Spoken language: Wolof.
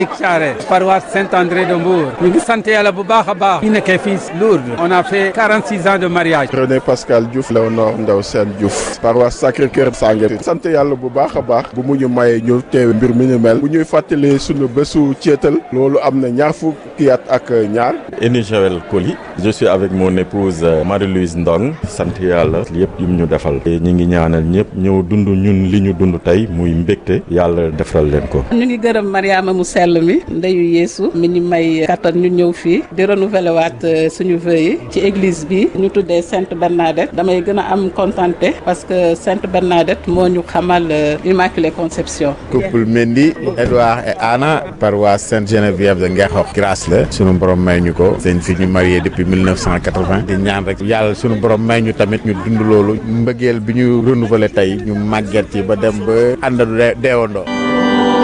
Thiaré paroisse Saint-André de Mbour ñu ngi sant yàlla bu baax a baax ñu nekkee fii Lourdes on a fait 46 ans de mariage René Pascal Diouf Léonore Ndaw Sène Diouf paroisse Sacré-Cœur Sangué sant yàlla bu baax a baax bu mu ñu mayee ñu teewe mbir mi ñu mel bu ñuy fàttali sunu bésu ceetal loolu am na ñaar fukki at ak ñaar Eni Joël Koli je suis avec mon épouse Marie-Louise Ndong sant yàlla yëpp yum ñu defal ñi ngi ñaanal ñëpp ñëw dund ñun li ñu dund tey muy mbégte yàlla defal leen ko ñu ngi gërëm Mariama mu sell mi ndeyu Yeesu mi ñu may kattan ñu ñëw fii di renouveler waat suñu vœux yi ci église bi ñu tuddee Sainte Bernadette damay gën a am contenté parce que Sainte Bernadette moo ñu xamal Immaculée Conception couple Mendy Edouard et Anna paroisse Sainte Geneviève de Ngexox grâce la sunu borom may ñu ko seen fi ñu marié depuis 1980 di ñaan rek yàlla sunu borom may ñu tamit ñu dund loolu mbëggeel bi ñu renouveler tey ñu màgget ci ba dem ba àndadu deewandoo